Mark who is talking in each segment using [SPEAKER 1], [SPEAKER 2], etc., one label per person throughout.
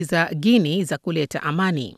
[SPEAKER 1] za Guinea za kuleta amani.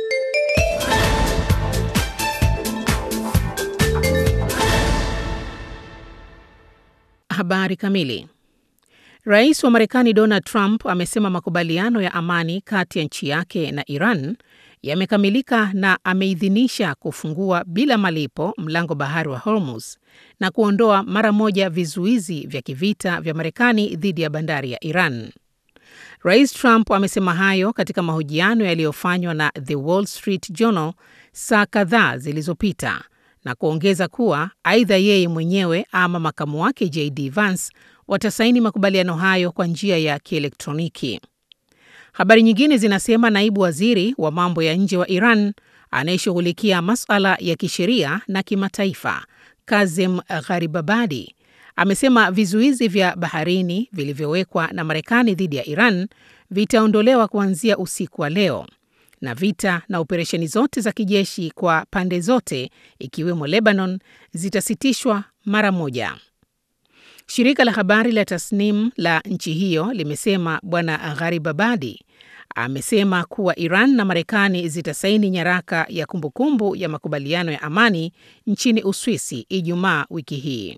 [SPEAKER 1] Habari kamili. Rais wa Marekani Donald Trump amesema makubaliano ya amani kati ya nchi yake na Iran yamekamilika na ameidhinisha kufungua bila malipo mlango bahari wa Hormuz na kuondoa mara moja vizuizi vya kivita vya Marekani dhidi ya bandari ya Iran. Rais Trump amesema hayo katika mahojiano yaliyofanywa na The Wall Street Journal saa kadhaa zilizopita na kuongeza kuwa aidha yeye mwenyewe ama makamu wake JD Vance watasaini makubaliano hayo kwa njia ya kielektroniki. Habari nyingine zinasema naibu waziri wa mambo ya nje wa Iran anayeshughulikia masuala ya kisheria na kimataifa, Kazem Gharibabadi, amesema vizuizi vya baharini vilivyowekwa na Marekani dhidi ya Iran vitaondolewa kuanzia usiku wa leo na vita na operesheni zote za kijeshi kwa pande zote ikiwemo Lebanon zitasitishwa mara moja. Shirika la habari la Tasnim la nchi hiyo limesema Bwana Gharibabadi amesema kuwa Iran na Marekani zitasaini nyaraka ya kumbukumbu ya makubaliano ya amani nchini Uswisi Ijumaa wiki hii.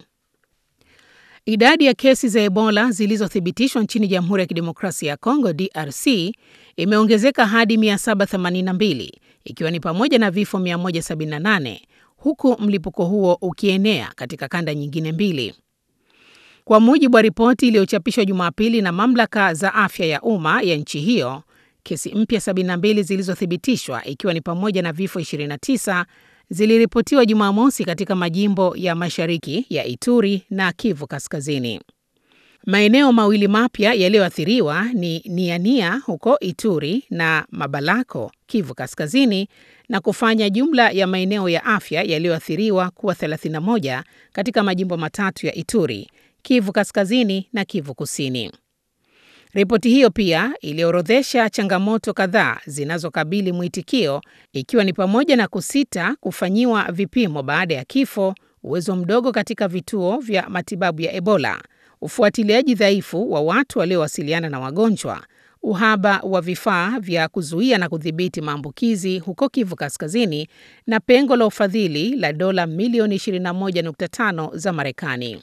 [SPEAKER 1] Idadi ya kesi za Ebola zilizothibitishwa nchini Jamhuri ya Kidemokrasia ya Kongo DRC imeongezeka hadi 782 ikiwa ni pamoja na vifo 178 huku mlipuko huo ukienea katika kanda nyingine mbili. Kwa mujibu wa ripoti iliyochapishwa Jumapili na mamlaka za afya ya umma ya nchi hiyo, kesi mpya 72 zilizothibitishwa ikiwa ni pamoja na vifo 29 ziliripotiwa Jumamosi katika majimbo ya mashariki ya Ituri na Kivu Kaskazini. Maeneo mawili mapya yaliyoathiriwa ni Niania huko Ituri na Mabalako, Kivu Kaskazini, na kufanya jumla ya maeneo ya afya yaliyoathiriwa kuwa 31 katika majimbo matatu ya Ituri, Kivu Kaskazini na Kivu Kusini. Ripoti hiyo pia iliorodhesha changamoto kadhaa zinazokabili mwitikio ikiwa ni pamoja na kusita kufanyiwa vipimo baada ya kifo, uwezo mdogo katika vituo vya matibabu ya Ebola, ufuatiliaji dhaifu wa watu waliowasiliana na wagonjwa, uhaba wa vifaa vya kuzuia na kudhibiti maambukizi huko Kivu Kaskazini na pengo la ufadhili la dola milioni 21.5 za Marekani.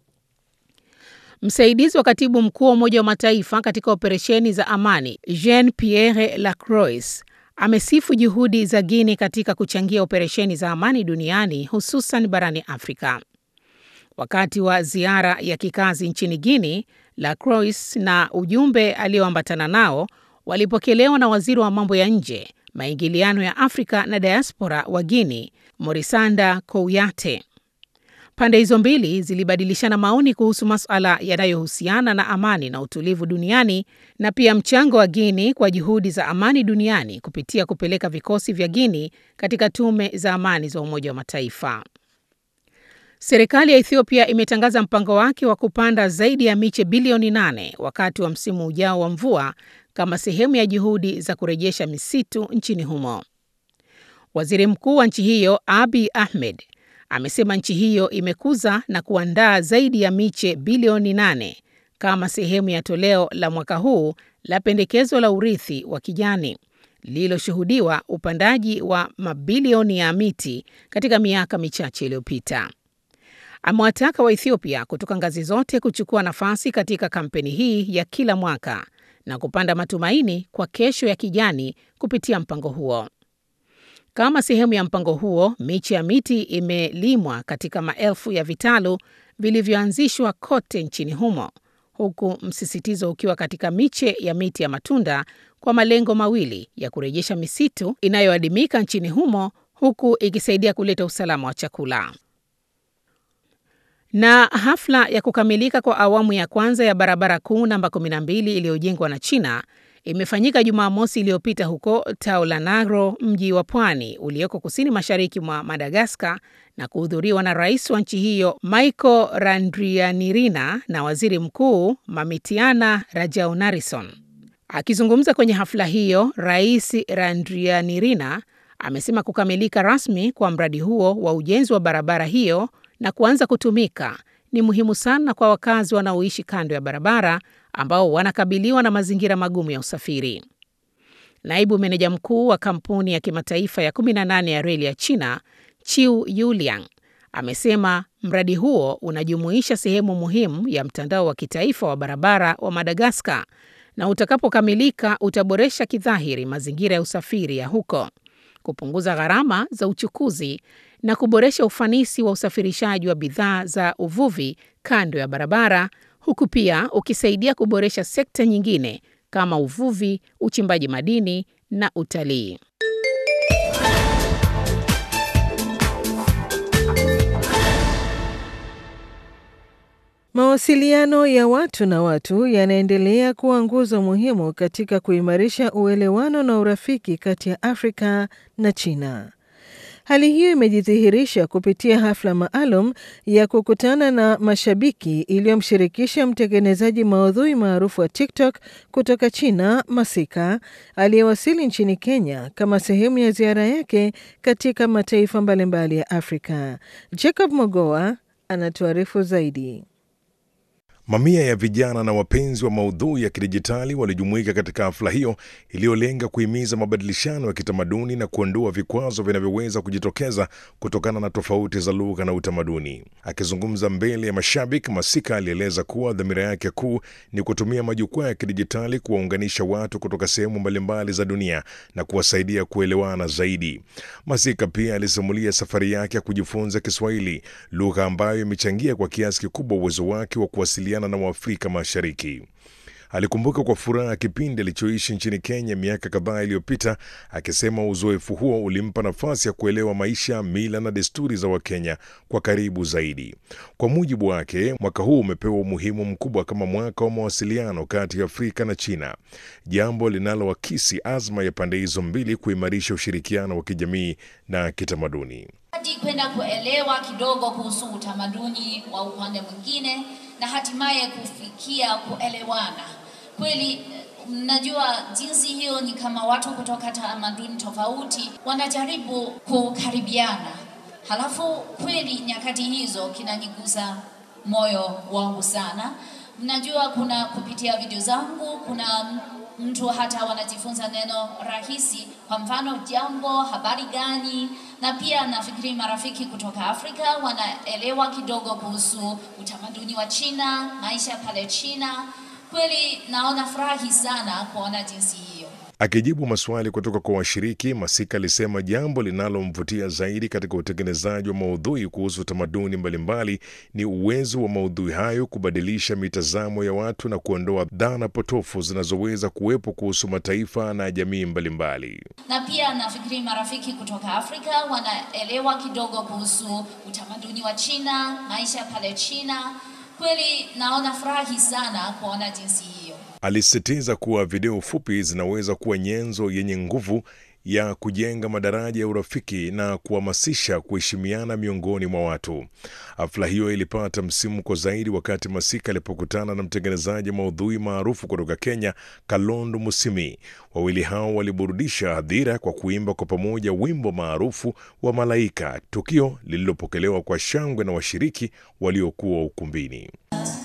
[SPEAKER 1] Msaidizi wa katibu mkuu wa Umoja wa Mataifa katika operesheni za amani Jean Pierre Lacroix amesifu juhudi za Guinea katika kuchangia operesheni za amani duniani hususan barani Afrika. Wakati wa ziara ya kikazi nchini Guinea, Lacroix na ujumbe alioambatana nao walipokelewa na waziri wa mambo ya nje, maingiliano ya Afrika na diaspora wa Guinea, Morisanda Kouyate. Pande hizo mbili zilibadilishana maoni kuhusu masuala yanayohusiana na amani na utulivu duniani na pia mchango wa Guinea kwa juhudi za amani duniani kupitia kupeleka vikosi vya Guinea katika tume za amani za Umoja wa Mataifa. Serikali ya Ethiopia imetangaza mpango wake wa kupanda zaidi ya miche bilioni nane wakati wa msimu ujao wa mvua kama sehemu ya juhudi za kurejesha misitu nchini humo. Waziri Mkuu wa nchi hiyo Abiy Ahmed amesema nchi hiyo imekuza na kuandaa zaidi ya miche bilioni nane kama sehemu ya toleo la mwaka huu la pendekezo la urithi wa kijani lililoshuhudiwa upandaji wa mabilioni ya miti katika miaka michache iliyopita. Amewataka wa Ethiopia kutoka ngazi zote kuchukua nafasi katika kampeni hii ya kila mwaka na kupanda matumaini kwa kesho ya kijani kupitia mpango huo. Kama sehemu ya mpango huo, miche ya miti imelimwa katika maelfu ya vitalu vilivyoanzishwa kote nchini humo, huku msisitizo ukiwa katika miche ya miti ya matunda kwa malengo mawili ya kurejesha misitu inayoadimika nchini humo, huku ikisaidia kuleta usalama wa chakula. Na hafla ya kukamilika kwa awamu ya kwanza ya barabara kuu namba 12 iliyojengwa na China imefanyika Jumamosi iliyopita huko Taulanagro, mji wa pwani ulioko kusini mashariki mwa Madagaskar, na kuhudhuriwa na rais wa nchi hiyo Michael Randrianirina na waziri mkuu Mamitiana Rajaonarison. Akizungumza kwenye hafla hiyo, Rais Randrianirina amesema kukamilika rasmi kwa mradi huo wa ujenzi wa barabara hiyo na kuanza kutumika ni muhimu sana kwa wakazi wanaoishi kando ya barabara ambao wanakabiliwa na mazingira magumu ya usafiri. Naibu meneja mkuu wa kampuni ya kimataifa ya 18 ya reli ya China, Chiu Yuliang, amesema mradi huo unajumuisha sehemu muhimu ya mtandao wa kitaifa wa barabara wa Madagaskar na utakapokamilika utaboresha kidhahiri mazingira ya usafiri ya huko, kupunguza gharama za uchukuzi na kuboresha ufanisi wa usafirishaji wa bidhaa za uvuvi kando ya barabara, huku pia ukisaidia kuboresha sekta nyingine kama uvuvi, uchimbaji madini na utalii.
[SPEAKER 2] Mawasiliano ya watu na watu yanaendelea kuwa nguzo muhimu katika kuimarisha uelewano na urafiki kati ya Afrika na China. Hali hiyo imejidhihirisha kupitia hafla maalum ya kukutana na mashabiki iliyomshirikisha mtengenezaji maudhui maarufu wa TikTok kutoka China, Masika, aliyewasili nchini Kenya kama sehemu ya ziara yake katika mataifa mbalimbali ya Afrika. Jacob Mogoa anatuarifu zaidi.
[SPEAKER 3] Mamia ya vijana na wapenzi wa maudhui ya kidijitali walijumuika katika hafla hiyo iliyolenga kuhimiza mabadilishano ya kitamaduni na kuondoa vikwazo vinavyoweza kujitokeza kutokana na tofauti za lugha na utamaduni. Akizungumza mbele ya mashabiki, Masika alieleza kuwa dhamira yake kuu ni kutumia majukwaa ya kidijitali kuwaunganisha watu kutoka sehemu mbalimbali za dunia na kuwasaidia kuelewana zaidi. Masika pia alisimulia safari yake ya kujifunza Kiswahili, lugha ambayo imechangia kwa kiasi kikubwa uwezo wake wa kuwasiliana na Waafrika Mashariki. Alikumbuka kwa furaha kipindi alichoishi nchini Kenya miaka kadhaa iliyopita, akisema uzoefu huo ulimpa nafasi ya kuelewa maisha, mila na desturi za Wakenya kwa karibu zaidi. Kwa mujibu wake, mwaka huu umepewa umuhimu mkubwa kama mwaka wa mawasiliano kati ya Afrika na China, jambo linaloakisi azma ya pande hizo mbili kuimarisha ushirikiano wa kijamii na kitamaduni
[SPEAKER 4] hadi kwenda kuelewa kidogo kuhusu utamaduni wa upande mwingine na hatimaye kufikia kuelewana kweli. Mnajua jinsi hiyo ni kama watu kutoka tamaduni tofauti wanajaribu kukaribiana, halafu kweli nyakati hizo kinanigusa moyo wangu sana. Mnajua kuna kupitia video zangu kuna mtu hata wanajifunza neno rahisi, kwa mfano jambo, habari gani, na pia nafikiri marafiki kutoka Afrika wanaelewa kidogo kuhusu utamaduni wa China, maisha pale China. Kweli naona furahi sana kuona jinsi hiyo.
[SPEAKER 3] Akijibu maswali kutoka kwa washiriki, Masika alisema jambo linalomvutia zaidi katika utengenezaji wa maudhui kuhusu tamaduni mbalimbali ni uwezo wa maudhui hayo kubadilisha mitazamo ya watu na kuondoa dhana potofu zinazoweza kuwepo kuhusu mataifa na jamii mbalimbali.
[SPEAKER 4] Na pia nafikiri marafiki kutoka Afrika wanaelewa kidogo kuhusu utamaduni wa China, maisha pale China. Kweli naona furahi sana kuona jinsi hiyo.
[SPEAKER 3] Alisisitiza kuwa video fupi zinaweza kuwa nyenzo yenye nguvu ya kujenga madaraja ya urafiki na kuhamasisha kuheshimiana miongoni mwa watu. Hafla hiyo ilipata msimuko zaidi wakati Masika alipokutana na mtengenezaji maudhui maarufu kutoka Kenya, Kalondo Musimi. Wawili hao waliburudisha hadhira kwa kuimba kwa pamoja wimbo maarufu wa Malaika, tukio lililopokelewa kwa shangwe na washiriki waliokuwa ukumbini.